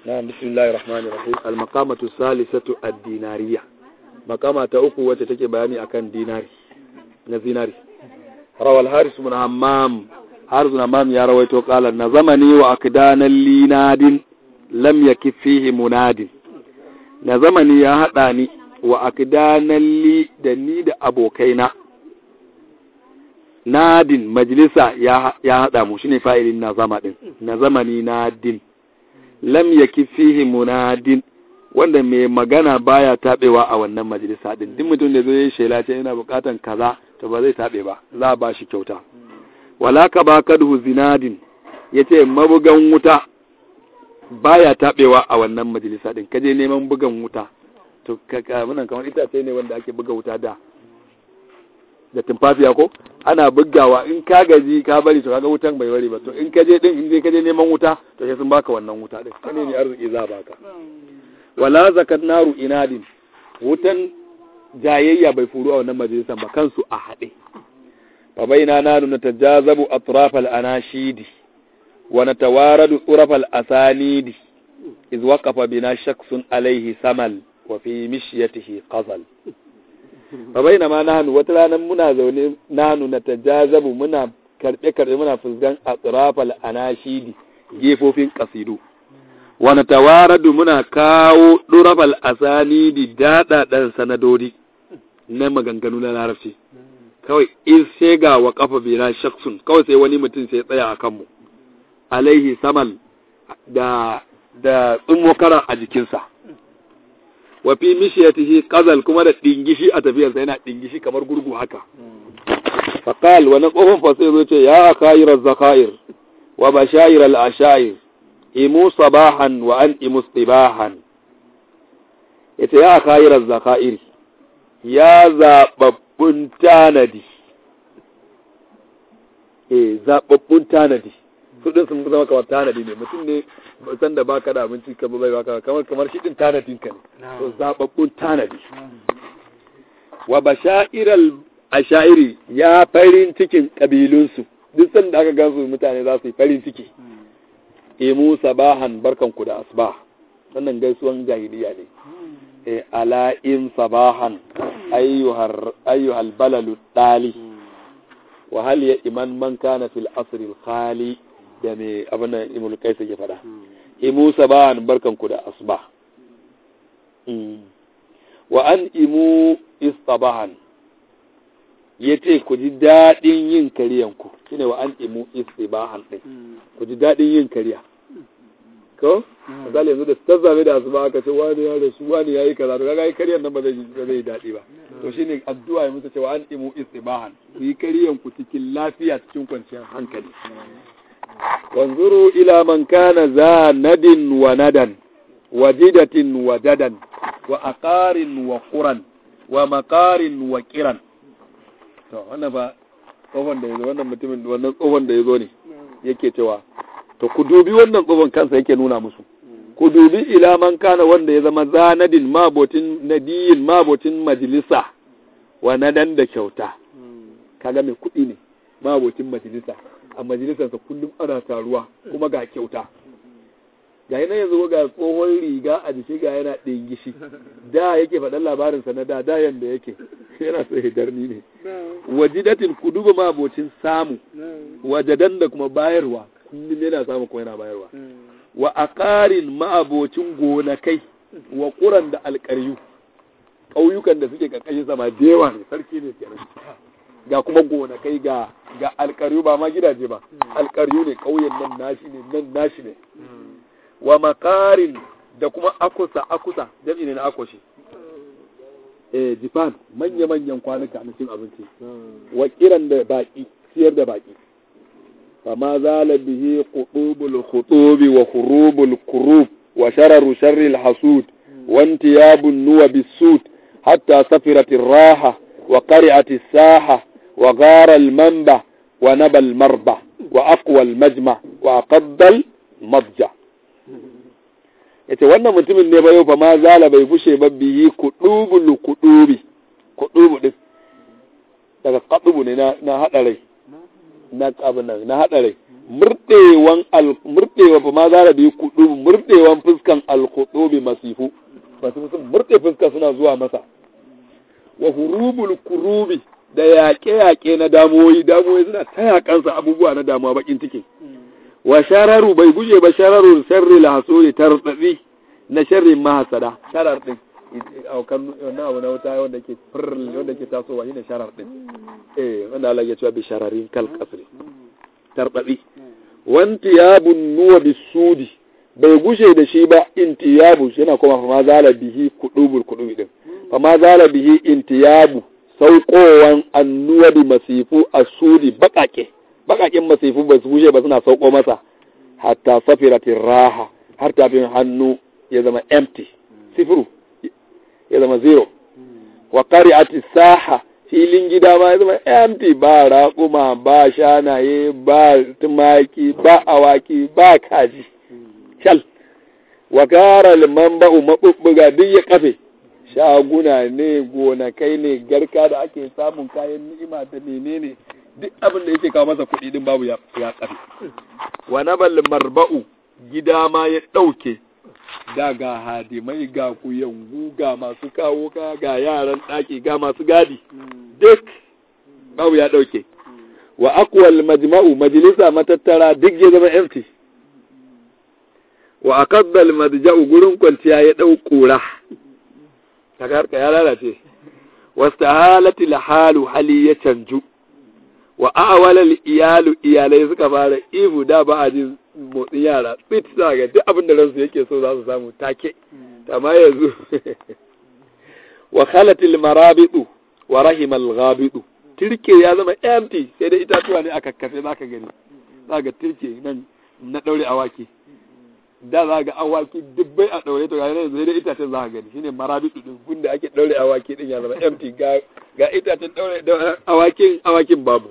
نعم بسم الله الرحمن الرحيم المقامة الثالثة الدينارية مقامة أخو وتتكي بياني أكان ديناري نزيناري روى الحارس بن همام حارس بن همام يا رويته قال نظمني وأكدان لي ناد لم يكف فيه مناد نظمني يا هداني وأكدان لي دني da abokaina nadin majalisa ya haɗa mu shine fa'ilin na zama din na zamani nadin lam yaki fihi munadin wanda mai magana baya tabewa a wannan majalisa din duk mutum da zai shela ce yana bukatan kaza to ba zai tabe ba za a ba shi kyauta wala ka ba kadhu zinadin yace mabugan wuta baya tabewa a wannan majalisa din kaje neman bugan wuta to kaka munan kamar itace ne wanda ake buga wuta da da tumfafiya ko ana bugawa in ka gaji ka bari to kaga wutan bai bari ba to in ka je din in je ka je neman wuta to sai sun baka wannan wuta din kane ne arziki za baka wala zakat naru inadin wutan jayayya bai furu a wannan majalisan ba kansu a haɗe fa baina nanu natajazabu atraf al anashidi wa natawaradu turaf al asanidi iz waqafa bina shakhsun alayhi samal wa fi mishyatihi qazal fa baina ma nahnu wata ranar muna zaune nahnu na tajazabu muna karbe karbe muna fuskan atrafal anashidi gefofin kasidu wa natawaradu muna kawo durafal asanidi dada dan sanadodi na maganganu na larabci kawai in sai ga wa kafa bina shaksun kawai sai wani mutum sai tsaya a kanmu alaihi samal da da tsummokaran a jikinsa wa fi mishiyatihi qazal kuma da dingishi a tafiyarsa yana dingishi kamar gurgu haka faqal wa na kofin fa sai ce ya khayr az-zakhair wa bashair al-ashair imu sabahan wa an imu istibahan yace ya khayr az-zakhair ya zababbun tanadi eh zababbun tanadi su din sun zama kamar tanadi ne mutum ne san da baka da abinci ka bai baka kamar kamar shi din tanadin ka ne to zababbun tanadi wa bashairal ashairi ya farin cikin kabilun su duk san da aka gansu mutane za su yi farin ciki imu sabahan barkan ku da asbah wannan gaisuwan jahiliya ne e ala in sabahan ayyuhar ayyuhal balalu dali wa hal ya iman man kana fil asr al khali da me abin da imul kaisa ke faɗa imu sabahan barkan ku da asbah wa an imu istabahan yace ku ji daɗin yin kariyan ku shine wa an imu istibahan din ku ji daɗin yin kariya ko misali yanzu da ta zabe da asuba aka ce wani ya rasu wani ya yi kaza to kaga yi kariyan nan ba zai ba zai daɗi ba to shine addu'a ya musu cewa an imu istibahan ku yi kariyan ku cikin lafiya cikin kwanciyar hankali wanzuru ila man kana za nadin wa nadan wa jidatin wa dadan wa aqarin wa quran wa maqarin wa kiran to wannan ba tsohon da yazo wannan mutumin wannan tsohon da yazo ne yake cewa to ku dubi wannan tsohon kansa yake nuna musu ku dubi ila man kana wanda ya zama zanadin mabotin nadiyin mabotin majalisa wa nadan da kyauta kaga mai kuɗi ne mabotin majalisa a majalisarsa kullum ana taruwa kuma ga kyauta ga yana yanzu ga tsohon riga a jiki ga yana ɗingishi da yake faɗan labarinsa na da da yanda yake yana so hidarni ne wajidatin ku duba mabocin samu wajadan da kuma bayarwa kullum yana samu kuma yana bayarwa wa aqarin ma'abocin gonakai wa ƙuran da alƙaryu ƙauyukan da suke ƙarƙashin sama da yawa ne sarki ne kenan ga kuma gonakai ga ga alƙaryu ba ma gidaje ba alƙaryu ne ƙauyen nan nashi ne nan nashi ne wa makarin da kuma akusa akusa jami'i ne na akoshi eh jifan manya-manyan kwanuka na cin abinci wa kiran da baki siyar da baki fama zala bihi qutubul khutubi wa khurubul kurub wa shararu sharril hasud wa intiyabun nuwa bisud hatta safirat raha wa qari'at as-saha wa ghara al-manba wa naba al-marba wa aqwa al-majma wa aqadda al-madja yace wannan mutumin ne ba yau fa ma zala bai bushe ba biyi kudubul kudubi kudubu din daga kadubu ne na na hada rai na abin nan na hada rai murdewan al murdewa fa ma zara bi kudu murdewan fuskan al khutubi masifu masu sun murde fuska suna zuwa masa wa hurubul kurubi da yaƙe-yaƙe na damuwoyi damuwoyi suna ta yaƙansa abubuwa na damuwa bakin ciki wa shararu bai guje ba shararu sharri lahasuri tartsatsi na sharrin mahasada sharar din aukan na abu na wuta wanda ke fir wanda ke tasowa shine sharar din eh wanda Allah ya cewa bi shararin kal qasri tartsatsi wantiyabun nuwa bisudi bai gushe da shi ba intiyabu yana kuma fa ma zala bihi kudubul kudubi din fa ma zala bihi intiyabu saukowan annuwa bi masifu asudi bakake bakakin masifu ba su gushe ba suna sauko masa hatta safiratin raha har tafin hannu ya zama empty sifiru ya zama zero wa qari'ati saha filin gida ma ya zama empty ba raƙuma ba shanaye ba tumaki ba awaki ba kaji shal wa kara liman ba'u maɓuɓɓuga duk ya kafe shaguna ne gonakai ne garka da ake samun kayan ni'ima da menene duk abin da yake kawo masa kuɗi din babu ya kafe wa nabal marba'u gida ma ya ɗauke da ga hadimai ga kuyangu ga masu kawo ka ga yaran ɗaki ga masu gadi duk babu ya ɗauke wa akwal majma'u majalisa matattara duk ya zama empty wa akaddal madja'u gurin kwanciya ya dau kura kaga harka ya lalace wastahalati halu hali ya canju wa awala iyalu iyalai suka fara ihu da ba a ji motsin yara tsit za ga duk abin da ransu yake so za su samu take amma yanzu wa khalatil marabitu wa rahimal ghabitu tirke ya zama empty sai dai itatuwa ne a kakkafe zaka gani zaka tirke nan na daure awaki da za ga awaki dubbai a ɗaure to ga yanzu sai dai itacen za ka gani shine marabitu din gunda ake ɗaure awaki din ya zama empty ga ga itacen ɗaure awakin awakin babu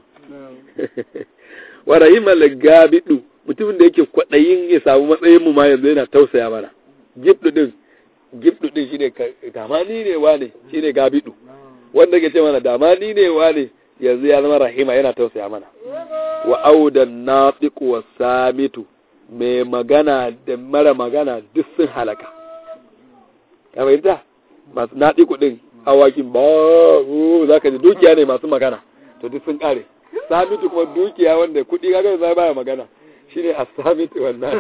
wa rahimal gabidu mutumin da yake kwaɗayin ya samu matsayin mu ma yanzu yana tausaya mana gibdu din gibdu din shine damani ne wane shine gabidu wanda ke ce mana damani ne wane yanzu ya zama rahima yana tausaya mana wa audan nafiqu was samitu mai magana da mara magana duk sun halaka ya fahimta masu naɗi kuɗin awakin ba za ka ji dukiya ne masu magana to duk sun ƙare samitu kuma dukiya wanda kuɗi kaga zai baya magana shine a samitu wannan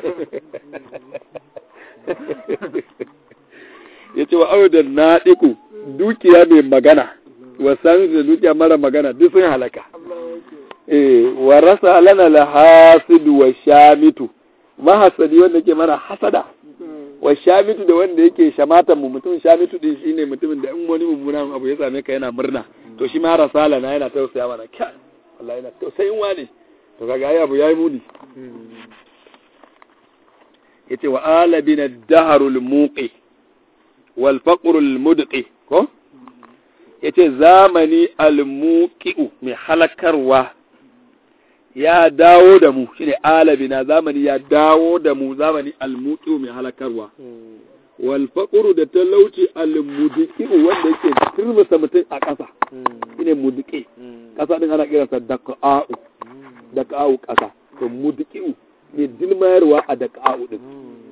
ya ce wa audan naɗiku dukiya mai magana wa samitu da dukiya mara magana duk sun halaka eh wa rasa lana lahasidu wa shamitu mahasadi wanda ke mana hasada wa shamitu da wanda yake shamatan mu mutum shamitu din shine mutumin da in wani mummunan abu ya same ka yana murna to shi ma rasala na yana tausaya mana kai wallahi yana tausayin wani to kaga ai abu yayi muni yace wa alabina ad-dahrul muqi wal faqrul mudqi ko yace zamani al-muqi'u mai halakarwa ya dawo da mu shine alabina zamani ya dawo da mu zamani almuqi mai halakarwa wal faqru da talauci almudiki wanda yake turmusa mutum a ƙasa shine mudiki ƙasa din ana kiransa daqa'u daqa'u ƙasa to mudiki ne dilmayarwa a daqa'u din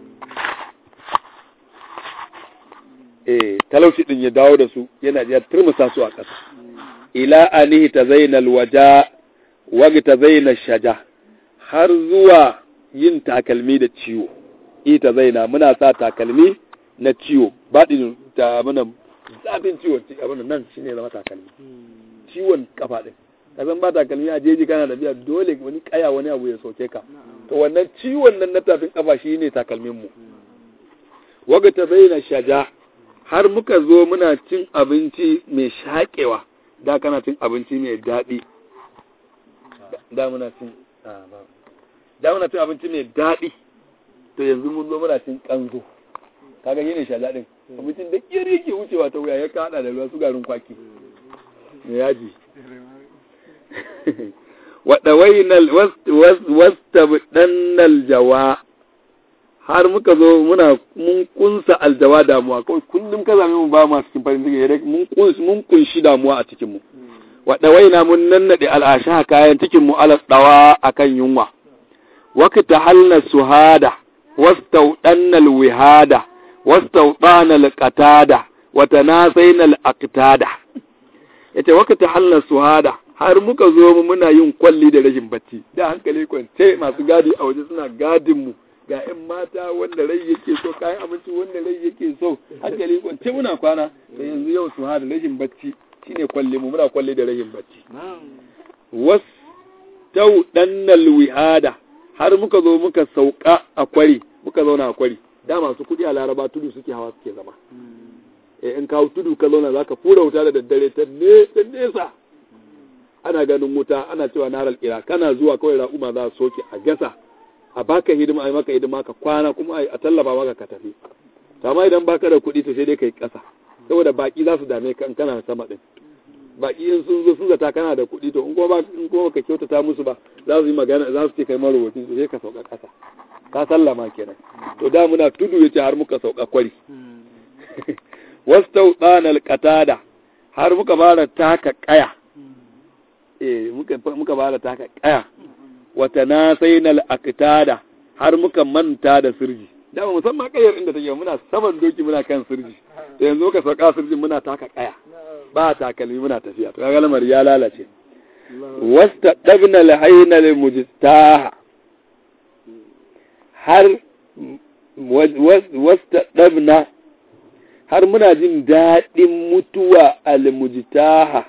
eh talauci din ya dawo da su yana ya turmusa su a ƙasa ila anihi tazainal waja wagta zaina shaja har zuwa yin takalmi da ciwo ita zaina muna sa takalmi na ciwo baɗin ta muna zafin ciwon abin nan shine zama takalmi ciwon kafa din ka san ba takalmi a jeji kana da biya dole wani kaya wani abu ya soke ka to wannan ciwon nan na tafin kafa shine takalmin mu wagta zaina shaja har muka zo muna cin abinci mai shaƙewa da kana cin abinci mai daɗi da muna cin da muna cin abinci mai daɗi to yanzu mun zo muna cin kanzo kaga yene sha daɗin abincin da kiri yake wucewa ta wuya ya kaɗa da ruwa su garin kwaki mai yaji waɗawainal wastabdannal jawa har muka zo muna mun kunsa aljawa damuwa kawai kullum ka zame mu ba ma cikin farin ciki mun kunshi mun kunshi damuwa a cikin mu wa dawaina mun nannade al'asha kayan cikin mu ala dawa akan yunwa waqta halna suhada wastaudanna alwihada wastaudana alqatada wa tanasayna alaqtada yace waqta halna suhada har muka zo mu muna yin kwalli da rashin bacci da hankali kwance masu gadi a waje suna gadin mu ga 'yan mata wanda rai yake so kayan abinci wanda rai yake so hankali kwance muna kwana da yanzu yau su hada rashin bacci shine kwalle mu muna kwalle da rashin bacci was tau dannal wihada har muka zo muka sauka a kwari muka zauna a kwari da masu kudi a laraba tudu suke hawa suke zama eh in kawo tudu ka zauna zaka fura wuta da daddare ta nesa ana ganin wuta ana cewa naral ira kana zuwa kawai ra'uma za su soke a gasa a baka hidima a maka hidima ka kwana kuma a tallafa maka ka tafi to amma idan baka da kuɗi to sai dai kai ƙasa saboda baki za su dame ka in kana sama din baki in sun zo sun zata kana da kuɗi to in kuma ba in kuma ka kyautata musu ba za su yi magana za su ce kai marowaci to sai ka sauka ƙasa ka sallama kenan to da muna tudu yace har muka sauka kwari wastau tsanal qatada har muka fara taka kaya eh muka muka fara taka kaya wata na sai na aktada har muka manta da sirji dama musamman kayar inda take muna saman doki muna kan sirji to yanzu ka sauka sirjin muna taka kaya ba takalmi muna tafiya to kaga lamar ya lalace wasta dabna lahayna lil mujtaha har wasta dabna har muna jin daɗin mutuwa al mujtaha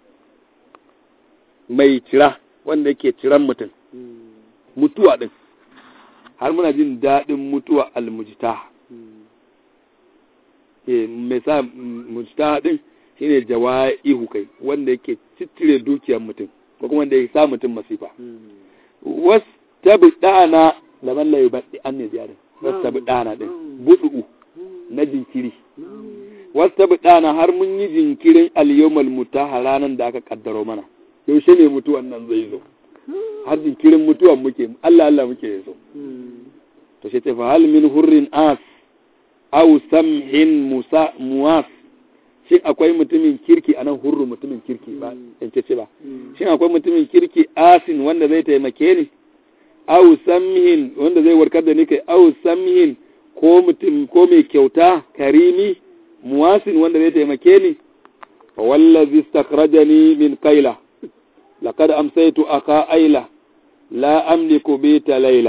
mai cira wanda yake ciran mutum mutuwa ɗin har muna jin daɗin mutuwa almujita mai sa mujita ɗin shine jawa'ihu kai wanda yake cittire dukiyar mutum ko kuma wanda ya sa mutum masifa was tabi ɗana laman layu baɗi an ne ziyarin was tabi ɗana ɗin buɗu'u na jinkiri was tabi ɗana har mun yi jinkirin aliyomal mutaha ranar da aka kaddaro mana yaushe ne mutuwan nan zai zo har jinkirin mutuwan muke Allah Allah muke yaso to shi ce fa hal min hurrin as aw samhin musa muwas shin akwai mutumin kirki anan hurru mutumin kirki ba in ce ba shin akwai mutumin kirki asin wanda zai taimake ni aw samhin wanda zai warkar da ni kai aw samhin ko mutum ko mai kyauta karimi muwasin wanda zai taimake ni fa wallazi istakhrajani min qaila لقد أمسيت أخا أيلة لا أملك بيت ليلة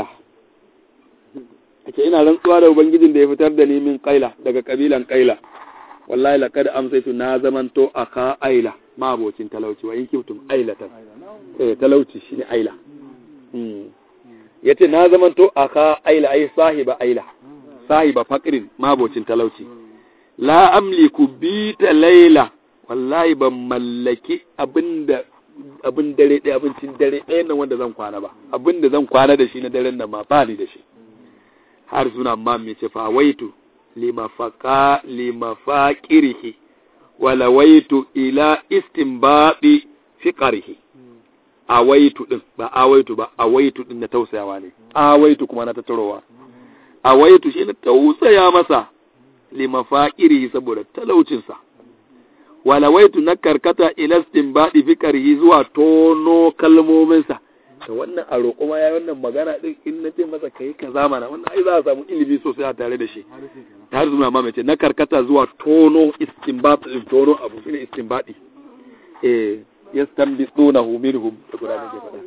ake ina rantsuwa da ubangijin da ya fitar da ni min kaila daga kabilan kaila wallahi laqad amsaytu na zamanto aka aila ma abocin talauci wa in kiftum ailatan eh talauci shine aila mm yace na zamanto aka aila ai sahiba aila sahiba faqrin ma abocin talauci la amliku bita laila wallahi ban mallaki abinda abin dare ɗaya abincin dare ɗaya nan wanda zan kwana ba abin da zan kwana da shi na daren nan ma ba ni da shi har suna ma mai ce fa waitu limafaka limafaqirihi wala waitu ila istinbabi fiqarihi awaitu din ba awaitu ba awaitu din na tausayawa ne awaitu kuma na tattarowa awaitu shi na tausaya masa limafaqirihi saboda talaucinsa walawaitu na karkata ilastin baɗi fikarihi zuwa tono kalmominsa da wannan a roƙo ma ya wannan magana ɗin in na ce masa kai ka zamana wannan ai za a samu ilimi sosai a tare da shi har zuma ma mace na karkata zuwa tono istinbat din tono abu shine istinbadi eh yastanbitunahu minhum da guda ne ke faɗa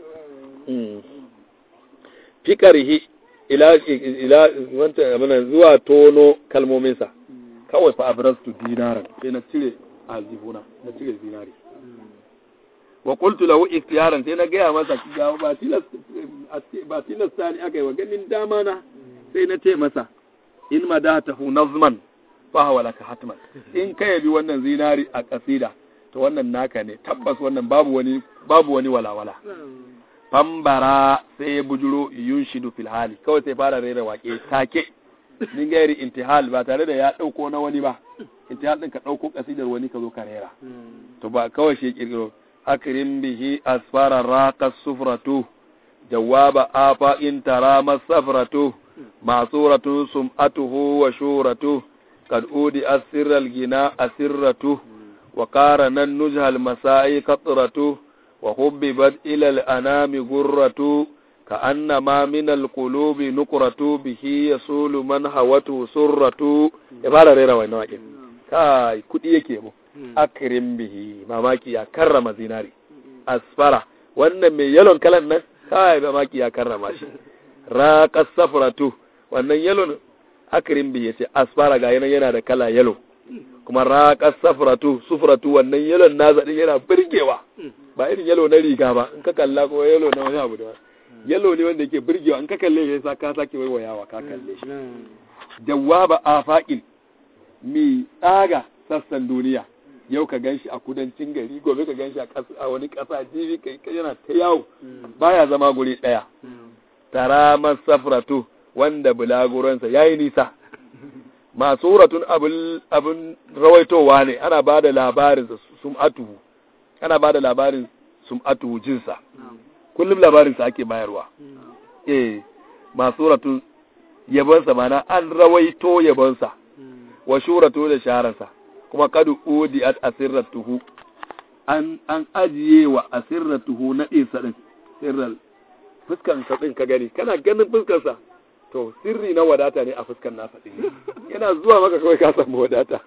fikarihi ila ila wanta amana zuwa tono kalmominsa kawai fa abrastu dinaran sai na cire aljihuna na cire zinari wa qultu lahu ikhtiyaran sai na gaya masa ga ba tilas ba tilas tani akai wa ganin dama na sai na ce masa in madatahu nazman fa huwa laka hatman in kai bi wannan zinari a kasida to wannan naka ne tabbas wannan babu wani babu wani walawala fambara sai ya bujuro yunshidu fil hali kawai sai fara rera wake take din gairi intihal ba tare da ya dauko na wani ba intihal din ka dauko kasidar wani ka zo ka rera to ba kawai shi kirkiro akrim bihi asfara raqa sufratu jawaba afa in tara masafratu masuratu sum'atuhu wa shuratu qad udi asirra al-gina asirratu wa qarana an-nuzha al-masa'i qatratu wa hubbibat ila al-anami gurratu ka annama min alqulubi nuqratu bihi yasulu man hawatu surratu ya fara rera wannan waƙin kai kudi yake mu akrim bihi mamaki ya karrama zinari asfara wannan mai yalon kalan nan kai mamaki ya karrama shi raqas safratu wannan yalon akrim bihi yace asfara ga yana yana da kala yalo kuma raqas safratu sufratu wannan yalon nasa din yana burgewa ba irin yalo na riga ba in ka kalla ko yalo na wani abu da yalo ne wanda yake burgewa in ka kalle shi sa ka sake waiwayawa ka kalle shi jawaba afaqil mi tsaga sassan duniya yau ka ganshi a kudancin gari gobe ka ganshi a wani ƙasa jibi kai yana ta yawo baya zama guri ɗaya tara masafratu wanda bulaguransa ya yi nisa masuratun abin rawaitowa ne ana ba da labarin sum'atuhu ana ba da labarin sum'atuhu jinsa kullum labarinsa ake bayarwa eh masuratun yabonsa mana an rawaito yabonsa wa shuratu da shahararsa kuma kadu udiyat asirratuhu an an ajiye wa asirratuhu na ɗinsa ɗin sirral fuskan sa ɗin ka gani kana ganin fuskar sa to sirri na wadata ne a fuskan nasa ɗin yana zuwa maka kawai ka samu wadata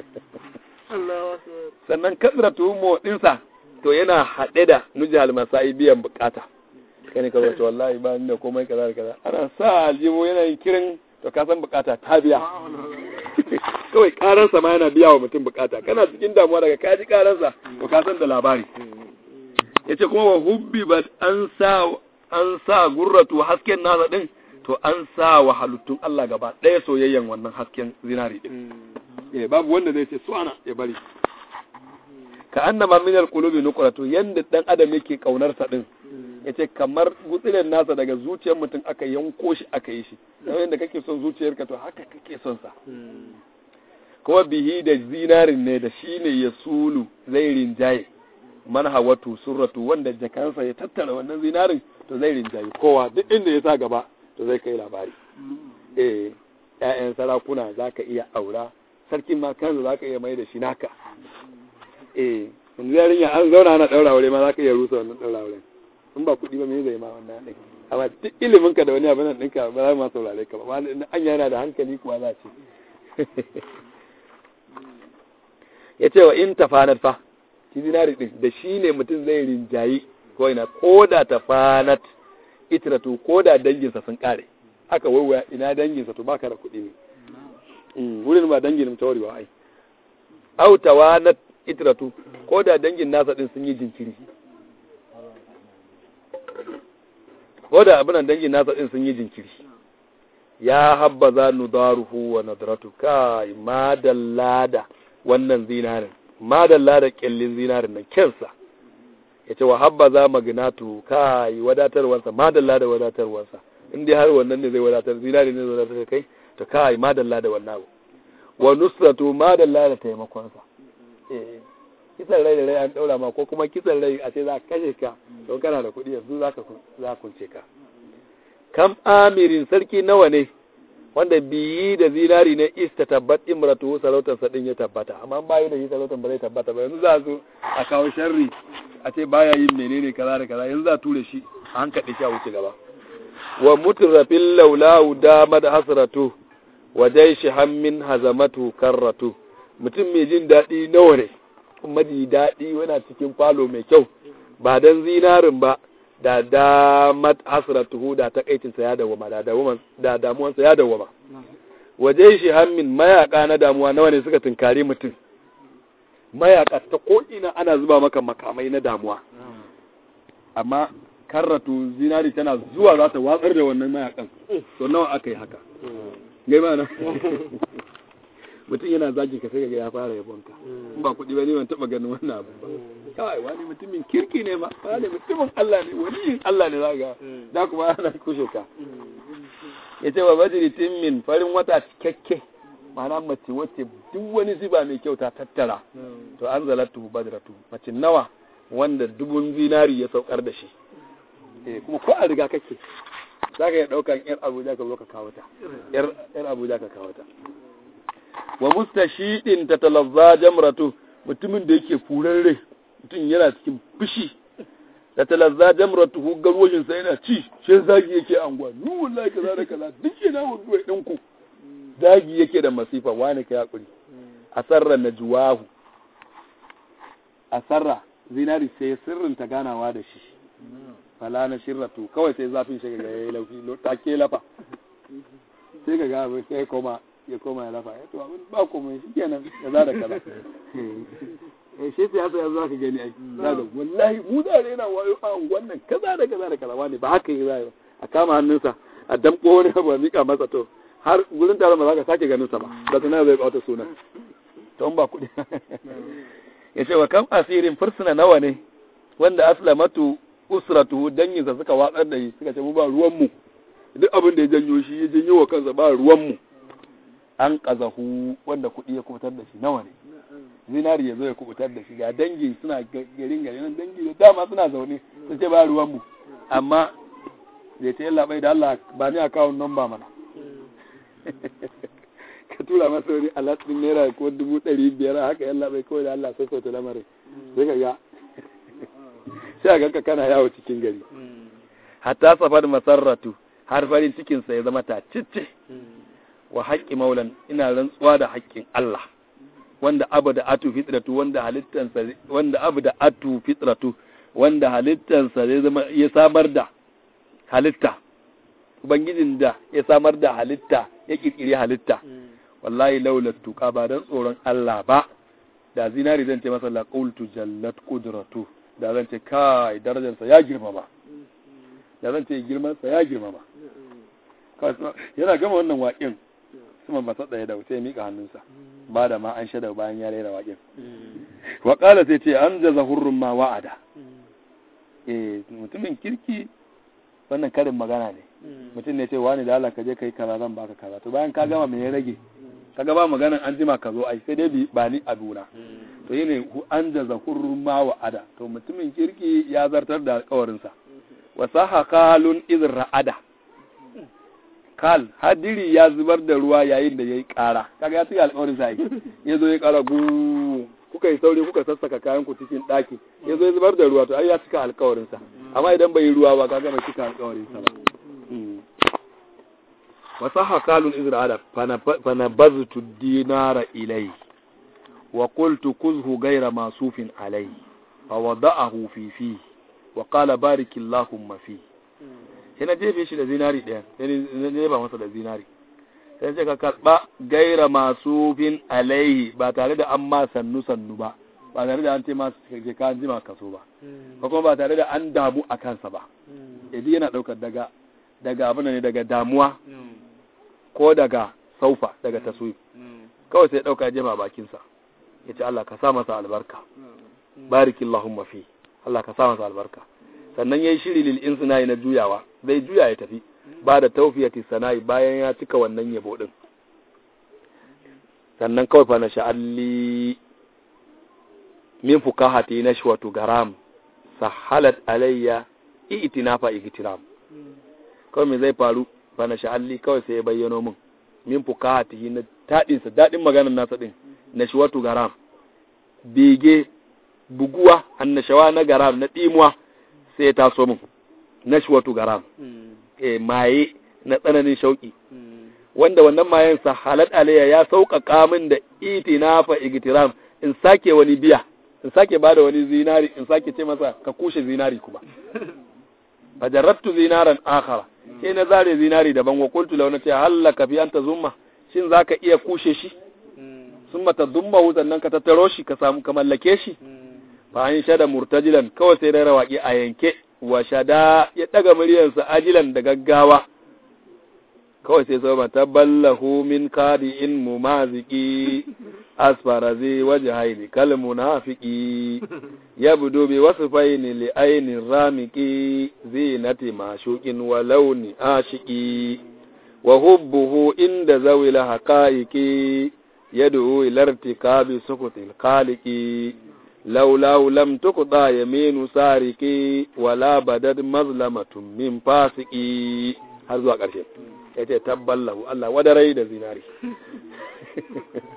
sannan kasratuhu mo ɗinsa to yana haɗe da nujal masai biyan bukata kani ka wace wallahi ba ni da komai kaza da kaza ana sa aljihu yana yin kirin to ka san bukata ta biya kawai karansa ma yana biya wa mutum bukata kana cikin damuwa daga kaji karansa to ka san da labari yace kuma wa hubbi ba an sa an sa gurratu hasken nasa din to an sa wa halittun Allah gaba ɗaya soyayyen wannan hasken zinari din eh babu wanda zai ce suwana ya bari ka annama min alqulubi nuqratu yanda dan adam yake kaunar sa din yace kamar gutsiren nasa daga zuciyar mutum aka yanko shi aka yi shi yayin da kake son zuciyarka to haka kake son sa kuma bihi da zinarin ne da shi ne ya sulu zai rinjaye man hawatu surratu wanda jakansa ya tattara wannan zinarin to zai rinjaye kowa duk inda ya sa gaba to zai kai labari eh ƴaƴan sarakuna zaka iya aura sarkin ma kansa zaka iya mai da shi naka eh yanzu yarinya an zauna ana daura aure ma zaka iya rusa wannan daura aure in ba kuɗi ba me zai ma wannan ɗin amma duk ilimin ka da wani abin nan ɗinka ba za ma saurare ka ba an yana da hankali kuwa za ce ya ce wa in tafanat fa shi zinari din da shi ne mutum zai rinjayi ko ina ko da tafanat itiratu ko da danginsa sun kare aka waiwaya ina danginsa to baka da kuɗi ne wurin ba dangin mu tawarewa ai au tawanat itiratu ko da dangin nasa din sun yi jinkiri ko da abin dangin nasa din sun yi jinkiri ya habbaza nudaruhu wa nadratu kai madalla da wannan zinarin madalla da kyallin zinarin nan kensa ya ce wa habbaza magnatu kai wadatarwarsa madalla da wadatarwarsa in dai har wannan ne zai wadatar zinarin ne zai wadatar kai to kai madalla da wannan abu wa nusratu madalla da taimakonsa eh kisan rai da rai an daura ma ko kuma kisan rai a ce za ka kashe ka don kana da kuɗi yanzu za ka za kunce ka kam amirin sarki nawa ne wanda biyi da zinari ne ista tabbat imratu sarautar sa din ya tabbata amma bayi da shi sarautar ba zai tabbata ba yanzu za su a kawo sharri a ce baya yin menene kaza da kaza yanzu za ture shi a hankali shi a wuce gaba wa mutrafil laulahu damad hasratu wa jaishi hammin hazamatu karratu mutum mai jin daɗi nawa ne kuma ji daɗi yana cikin falo mai kyau ba dan zinarin ba da damat hasratuhu da takaicinsa ya dawama da damuwan da damuwansa ya dawama waje shi hammin mayaka na damuwa nawa ne suka tunkari mutum mayaka ta ko ina ana zuba maka makamai na damuwa amma karratu zinari tana zuwa za ta watsar da wannan mayakan to nawa aka yi haka gai ma na mutum yana zagi ka sai ga ya fara yabonka in ba kuɗi ba ne ban taɓa ganin wannan abu ba kawai wani mutumin kirki ne ma wani mutumin Allah ne wani Allah ne zaga da kuma ana kushe ka ya ce wa majiritin min farin wata cikakke ma'ana mace wacce duk wani ziba mai kyau ta tattara to an zalatu badratu mace nawa wanda dubun zinari ya saukar da shi eh kuma ko a riga kake za ka iya ɗaukan yar abuja ka zo ka kawo ta yar abuja ka kawo ta wa mustashidin tatalazza jamratu mutumin da yake furan rai mutum yana cikin fushi da talazza jamratuhu garwashin sa yana ci shi zagi yake anguwa ni wallahi kaza da kaza duk yana hudu din ku zagi yake da masifa wani kai hakuri asarra najwahu asarra zinari sai sirrin ta ganawa da shi fala na shirratu kawai sai zafin shi ga yayi lauki take lafa sai ga ga sai koma ya koma ya lafa ya to abin ba komai shi kenan kaza da kaza eh shi siyasa yanzu zaka gani ai zaka wallahi mu da rena wayo a wannan kaza da kaza da kaza wani ba haka yi zai a kama hannunsa a damko wani ba mika masa to har gurin taron ba za ka sake ganin sa ba da tana zai bauta sunan to ba kuɗi ya ce wa kam asirin fursuna nawa ne wanda aslamatu usratuhu danginsa suka watsar da shi suka ce mu ba ruwan mu duk abin da ya janyo shi ya janyo wa kansa ba ruwan mu an kazahu wanda kuɗi ya kubutar da shi nawa ne zinari ya zo ya kubutar da shi ga dangi suna garin gari nan dangi da dama suna zaune sun ce ba ruwan mu amma zai ta yalla bai da Allah ba ni akawun number mana ka tura masa wani alatin naira ko dubu ɗari biyar haka yalla bai kawai da Allah sai sauta lamarin sai ka ga sai a ganka kana yawo cikin gari hatta safar masarratu har farin cikinsa ya zama tacicce wa haƙƙi maulan ina rantsuwa da haƙƙin Allah wanda abu da atu fitratu wanda halittansa wanda abu da atu fitratu wanda halittansa ya zama ya samar da halitta ubangijin da ya samar da halitta ya kirkiri halitta wallahi laula tuqa ba dan tsoron Allah ba da zinari zan ce masa la qultu jallat qudratu da zan ce kai darajarsa ya girmama da zan ce girmansa ya girmama yana gama wannan waƙin suma ba sa tsaye da sai mika hannunsa ba da ma an shada bayan ya rera waƙin wa qala sai ce an jaza hurrun ma wa'ada eh mutumin kirki wannan karin magana ne mutum ne ce wani da Allah ka je kai kaza zan baka kaza to bayan ka gama me ya rage ka ga ba maganan an jima ka zo ai sai dai ba ni abuna to yene an jaza hurrun ma wa'ada to mutumin kirki ya zartar da alƙawarinsa wa saha kalun iz ra'ada kal hadiri ya zubar da ruwa yayin da yayi ƙara kaga ya tsaya alƙawarin sa ya zo ya ƙara gu kuka yi sauri kuka sassaka kayan ku cikin ɗaki ya zo ya zubar da ruwa to ai ya cika alƙawarin sa amma idan bai yi ruwa ba kaga bai cika alƙawarin sa ba wa saha kalun iz ra'ada fa nabaztu dinara ilai wa qultu kuzhu ghayra masufin alai fa wada'ahu fi fihi wa qala barik Allahumma fi sai na jefe shi da zinari ɗaya sai na jefa masa da zinari sai ce ka karɓa gaira masu fin alaihi ba tare da an ma sannu sannu ba ba tare da an ce masu ke ka jima kaso ba ko kuma ba tare da an damu a kansa ba yaji yana ɗaukar daga daga abin ne daga damuwa ko daga saufa daga taswif kawai sai ɗauka jefa bakinsa ya ce Allah ka sa masa albarka barikillahumma fi Allah ka sa masa albarka sannan yayi shiri lil insina'i na juyawa zai juya ya tafi ba da tawfiyati sana'i bayan ya cika wannan yabo din sannan kawai fa na sha'alli min fukahati nashwatu garam sahalat alayya itinafa igtiram kawai me zai faru fa na sha'alli kawai sai ya bayyano min min fukahati na tadin sa dadin maganar nasa din nashwatu garam bege buguwa annashawa na garam na ɗimuwa sai ya taso min nashwatu garam e maye na tsananin shauki wanda wannan mayen sa halat alayya ya sauƙaƙa min da itinafa igtiram in sake wani biya in sake bada wani zinari in sake ce masa ka kushe zinari kuma fajarrattu zinaran akhara sai na zare zinari daban wa qultu law nata hallaka fi anta zumma shin zaka iya kushe shi sun mata dumma sannan ka tattaro shi ka samu ka mallake shi fa an shada murtajilan kawai sai rera waƙe a yanke wa shada ya daga muryarsa ajilan da gaggawa kawai sai sama taballahu min kadi in mumaziki asfara zai waje haini kal munafiki ya budo bi wasu faini li ainin ramiki zinati mashukin wa launi ashiki wa hubbuhu inda zawila haqaiqi yad'u ila irtikabi sukutil khaliqi لولا لم تقضى يمين سارقي ولا بدد مظلمة من فاسقي har zuwa ƙarshe ya ce tabballahu Allah wadarai da zinari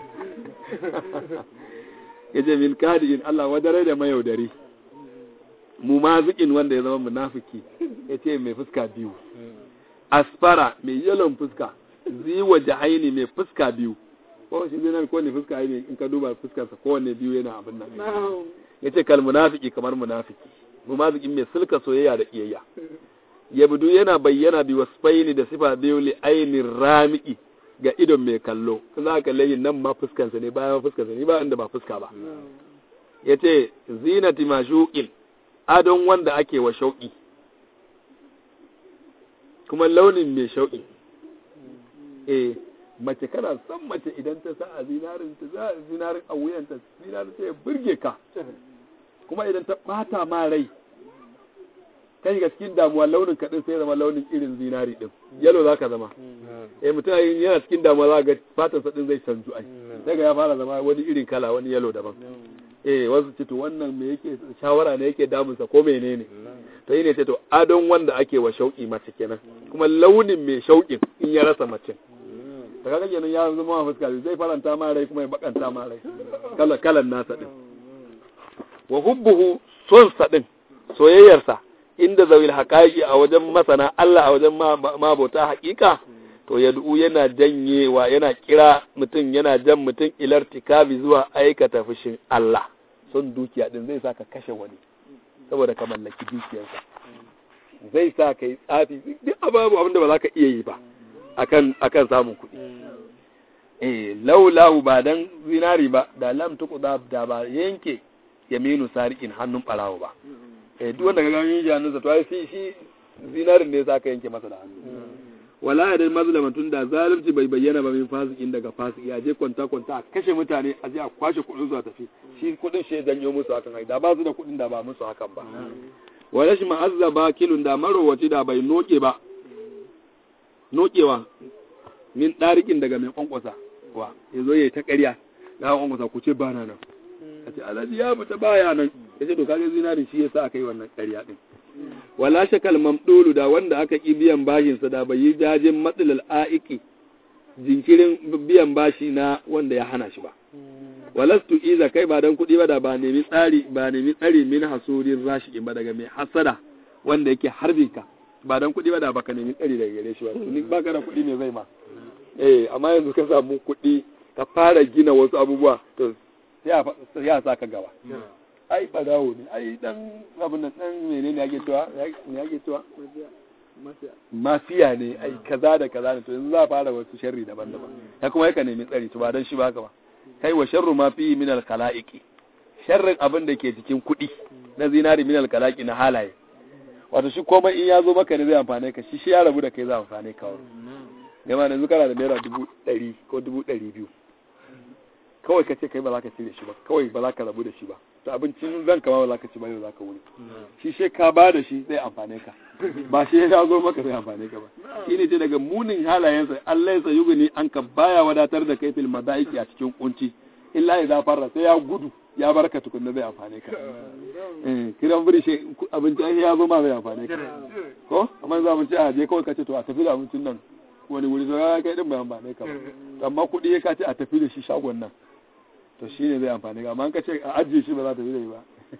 ya ce min kadi'in Allah wadarai da mayaudari mumazikin wanda ya zama munafiki yace mai fuska biyu asfara mai yalon fuska ziwa jahaini mai fuska biyu ko shi zai ko ne fuska ne in ka duba fuskarsa kowanne biyu yana abin nan yace kal munafiki kamar munafiki mumazikin mai sulka soyayya da kiyayya yabdu yana bayyana bi wasfaini da sifa biyu li ainin ramiki ga idon mai kallo za ka layin nan ma fuskansa ne bayan fuskansa ne ba inda ba fuska ba yace zinati mashuqin adon wanda ake wa shauki kuma launin mai shauki eh mace kana son mace idan ta sa a zinarin ta za a zinarin a wuyanta zinarin ta ya burge ka kuma idan ta bata ma rai kai ga cikin damuwa launin kaɗin sai zama launin irin zinari ɗin yalo za ka zama eh mutum yana cikin damuwa za ga fatan sa ɗin zai canzu ai daga ya fara zama wani irin kala wani yalo daban eh wasu ce to wannan me yake shawara ne yake damunsa ko menene to yi ne ce to adon wanda ake wa shauƙi mace kenan kuma launin mai shauƙin in ya rasa mace da kaga kenan ya zama wa fuska zai faranta ma rai kuma ya bakanta ma rai kala kalan nasa din wa hubbuhu son sa din soyayyarsa inda zawil haqaiqi a wajen masana Allah a wajen mabota haƙiƙa to yad'u yana janyewa yana kira mutum yana jan mutum ilartikabi zuwa aikata fushin Allah son dukiya din zai sa ka kashe wani saboda ka mallaki dukiyarsa zai sa ka yi tsafi duk ababu abinda ba za ka iya yi ba akan akan samun kuɗi eh laulahu ba dan zinari ba da lam tuqda da ba yanke yaminu sarikin hannun barawo ba eh duk wanda ka ga yin hannunsa to ai shi shi zinarin ne sa ka yanke masa da hannu wala ya dai mazlama tun da zalunci bai bayyana ba min fasikin daga fasiki a je kwanta kwanta a kashe mutane a je a kwashe kuɗin su a tafi shi kuɗin shi janyo musu hakan ai da ba su da kuɗin da ba musu hakan ba wa rashin ma'azza ba kilun da marowaci da bai noke ba nokewa min ɗarikin daga mai kwankwasa wa ya zo ya ta ƙarya na kwankwasa ku ce ba na nan a ce alhaji ya fita baya nan ya ce to kaga zinari shi yasa aka yi wannan ƙarya din wala shakal mamdulu da wanda aka ki biyan bashin sa da bai yi jajin matsalal aiki jinkirin biyan bashi na wanda ya hana shi ba walastu iza kai ba dan kuɗi ba da ba nemi tsari ba nemi tsari min hasurin rashi ba daga mai hasada wanda yake harbin ka ba dan kuɗi ba da baka nemi tsari daga gare shi ba ni baka da kuɗi ne zai ma eh amma yanzu ka samu kuɗi ka fara gina wasu abubuwa to sai ya sa ka gaba ai badawo ne ai dan abin nan dan menene ake cewa ne ake cewa mafiya ne ai kaza da kaza ne to yanzu za a fara wasu sharri daban-daban ya kuma yaka nemi tsari to ba dan shi ba haka ba kai wa sharru ma fi min al khalaiqi sharrin abin da ke cikin kuɗi na zinari min al khalaiqi na halaye wato shi komai in ya zo maka ne zai amfane ka shi shi ya rabu da kai zai amfane ka wani gama yanzu kana da naira dubu ɗari ko dubu ɗari biyu kawai ka ce kai ba za ka cire shi ba kawai ba za ka rabu da shi ba to abincin zan kama ba za ka ci ba yau za ka wuni shi she ka ba da shi zai amfane ka ba shi ya zo maka zai amfane ka ba shi ne ce daga munin halayensa Allah ya sa yuguni an ka baya wadatar da kai fil madaiki a cikin kunci illa ya fara sai ya gudu ya bar ka tukunna zai amfane ka kiran biri shi abinci ai ya zo ma zai amfane ka ko amma za mu ci a je kawai ka ce to a tafi da abincin nan wani wuri sai kai din bai amfane ka ba amma kuɗi ya ka ce a tafi da shi shagon nan to shi ne zai amfani ga amma ka ce a ajiye shi ba za ta yi zai ba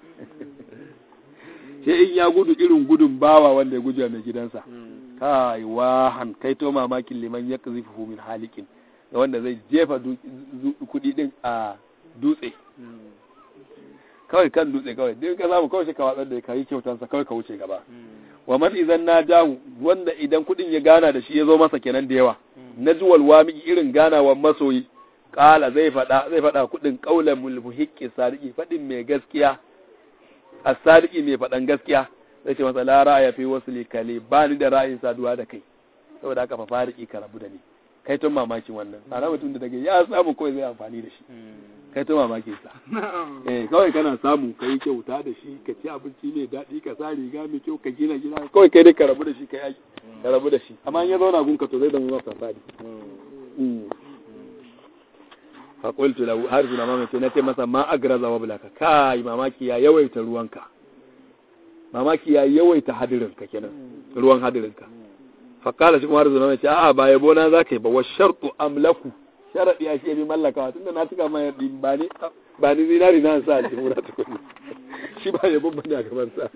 sai in ya gudu irin gudun bawa wanda ya gudu mai gidansa kai wahan kai to mamakin liman ya kazifu min halikin da wanda zai jefa kudi din a dutse kawai kan dutse kawai duk ka samu kawai shi ka watsar da ka yi kyautansa kawai ka wuce gaba wa man idan na jahu wanda idan kudin ya gana da shi ya zo masa kenan da yawa na juwal wami irin ganawa masoyi kala zai faɗa zai faɗa kuɗin ƙaular mulmuhiƙi sadiki faɗin mai gaskiya a sadiki mai faɗan gaskiya zai ce masa la ra'aya fi wasu likali ba ni da ra'ayin saduwa da kai saboda haka fa fariki ka rabu da ni kai tun mamakin wannan ana mutum da daga ya samu kawai zai amfani da shi kai tun mamakin sa eh kawai kana samu ka yi kyauta da shi ka ci abinci mai daɗi ka sa riga mai kyau ka gina gida kawai kai dai ka rabu da shi ka yi ka rabu da shi amma in ya zauna gunka to zai zama masa fasadi faƙultu lahu har suna mamaki na ce masa ma agraza wa bulaka kai mamaki ya yawaita ruwanka mamaki ya yawaita hadirinka kenan ruwan hadirinka faƙala shi kuma har suna mamaki a'a ba yabo na za ka yi ba wa shartu amlaku sharaɗi ya shi bi mallakawa tunda na cika mai yadda ba ni ba ni zinari na sa aljihu na tukuni shi ba ya bambana a gaban sa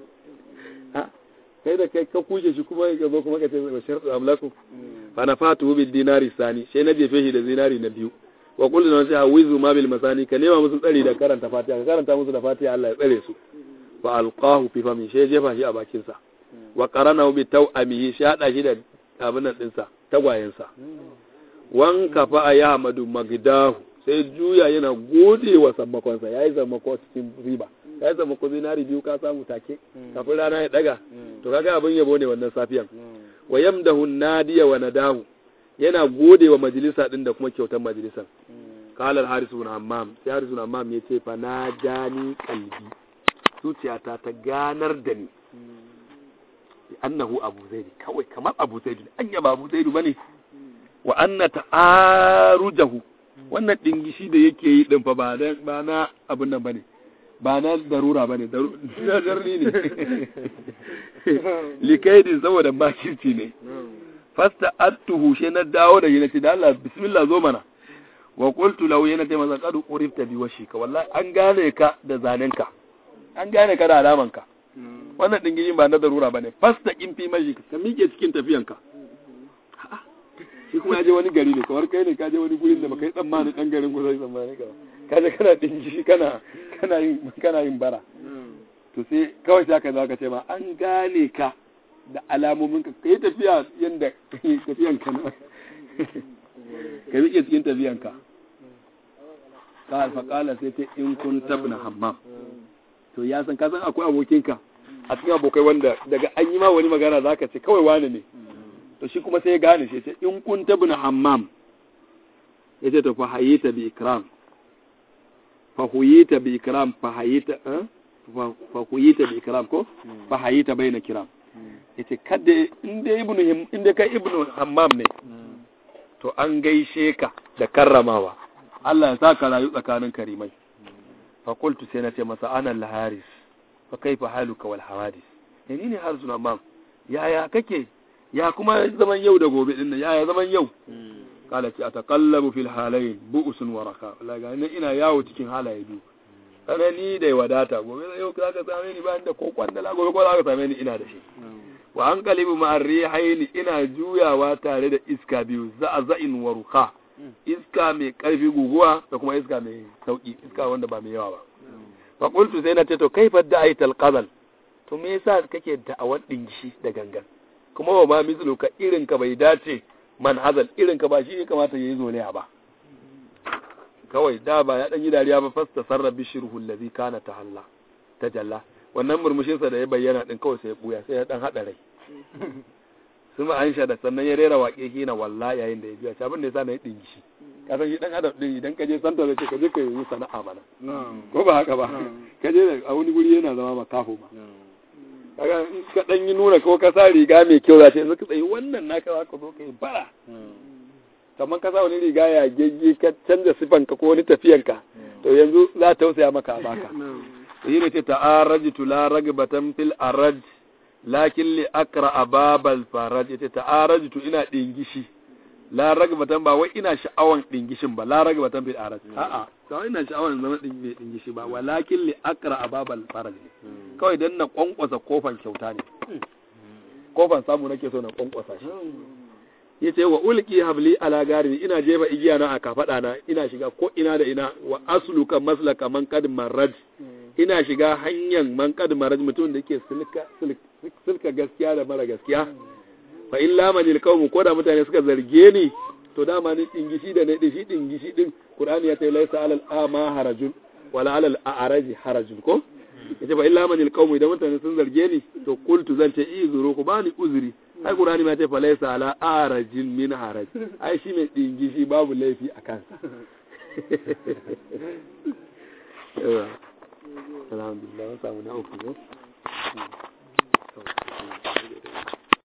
kai da kai ka kushe shi kuma ka zo kuma ka ce wa shartu amlaku fa na fatu bil dinari sani sai na jefe shi da zinari na biyu wa kullu na sai hawizu ma bil masani ka nema musu tsari da karanta fatiha ka karanta musu da fatiha Allah ya tsare su fa alqahu fi fami sai jefa shi a bakin sa wa qarana bi tawamihi shi hada shi da abin nan din sa tagwayen sa wan kafa ya hamadu magdahu sai juya yana gode wa sammakon sa yayi sammako cikin riba kai zama ko zinari biyu ka samu take kafin rana ya daga to kaga abin yabo ne wannan safiyan wa yamdahu nadiya wa nadahu yana gode wa majalisa din da kuma kyautar majalisan qala al haris ibn hammam sai haris ibn hammam yace fa najani qalbi zuciyata ta ganar da ni annahu abu zaidi kawai kamar abu zaidi anya ba abu zaidi bane wa anna ta'arujahu wannan dingishi da yake yi din fa ba ba na abun nan bane ba na darura ba ne darni ne likaidin saboda bakirci ne fasta attuhu she na dawo da yana ce da Allah bismillah zo mana wa qultu lahu yana ce masa qad urifta bi washika wallahi an gane ka da zanenka an gane ka da alamanka wannan dingin ba na darura bane fasta kin fi mashi ka mike cikin tafiyanka shi kuma ya je wani gari ne kamar kai ne ka je wani gurin da baka yi tsammani dan garin ku zai tsammani ka ka je kana dingi kana kana yin kana yin bara to sai kawai sai ka zo ka ce ma an gane ka da alamomin ka kai tafiya yanda tafiyan ka na ka rike cikin tafiyan ka ka alfa kala sai ta in kun tabna hammam to ya san ka san akwai abokinka a cikin abokai wanda daga an yi ma wani magana zaka ce kawai wani ne to shi kuma sai ya gane shi ce in kun tabna hammam ya ce to fa hayita bi ikram fa huyita bi ikram fa hayita fa huyita bi ikram ko fa hayita baina kiram yace kada inda ibnu inda kai ibnu hammam ne to an gaishe ka da karramawa Allah ya saka rayu tsakanin karimai fa qultu sai na ce masa ana al-haris fa kaifa haluka wal hawadis yani ne harisun hammam yaya kake ya kuma zaman yau da gobe din ya zaman yau kala ce ataqallabu fil halayn bu'sun wa raka wallahi ga ni ina yawo cikin halaye biyu kana ni da wadata gobe yau ka ka same ni ba da ko kwandala gobe ko za ka same ni ina da shi wa an qalibu ma rihayn ina juyawa tare da iska biyu za'za'in wa ruqa iska mai karfi guguwa da kuma iska mai sauki iska wanda ba mai yawa ba fa qultu sai na ce to kaifa da'aital qadal to me yasa kake da'awar dingishi da gangan kuma wa ma mislu ka irin ka bai dace man hazal irin ka ba shi ne kamata yayi zolaya ba kawai da ba ya dan yi dariya ba fasta sarra bishruhu allazi kana tahalla tajalla wannan murmushin sa da ya bayyana din kawai sai ya buya sai ya dan hada rai suma an da sannan ya rera waƙe hina wallahi yayin da ya biya abin da yasa na yi dingi shi ka san shi dan adam din idan ka je santa zai ce ka je ka yi sana'a mana ko ba haka ba ka je a wani guri yana zama makafo ba kaga in ka dan yi nuna ko ka sa riga mai kyau za ta yanzu ka tsaye wannan naka za ka zo ka yi bara kamar ka sa wani riga ya gegge ka canza sifanka ko wani tafiyanka to yanzu za ta tausaya maka a baka yi ne ce ta'arajtu la ragbatan fil araj lakin li akra ababal faraj ita ta'arajtu ina dingishi la ragbatan ba wai ina sha'awan dingishin ba la ragbatan fil araj a'a kawai ina sha'awan zama dingishi ba walakin li akra ababal faraj kawai dan na kwankwasa kofan kyauta ne kofan samu nake so na kwankwasa shi yace wa ulki habli ala gari ina jefa igiya na a kafada na ina shiga ko ina da ina wa asluka maslaka man kad marrad ina shiga hanyar man kad marrad mutum da yake silka silka gaskiya da mara gaskiya fa illa man alqawm ko da mutane suka zarge ni to dama ni dingishi da ne dishi dingishi din qur'ani ya ce laisa alal ama harajun wala alal a'raji harajun ko yace fa illa man alqawm idan mutane sun zarge ni to qultu zan ce izuru ku bani uzuri ai qur'ani ma ce fa laysa ala arajin min haraj ai shi mai dingi shi babu laifi a kansa alhamdulillah samu na uku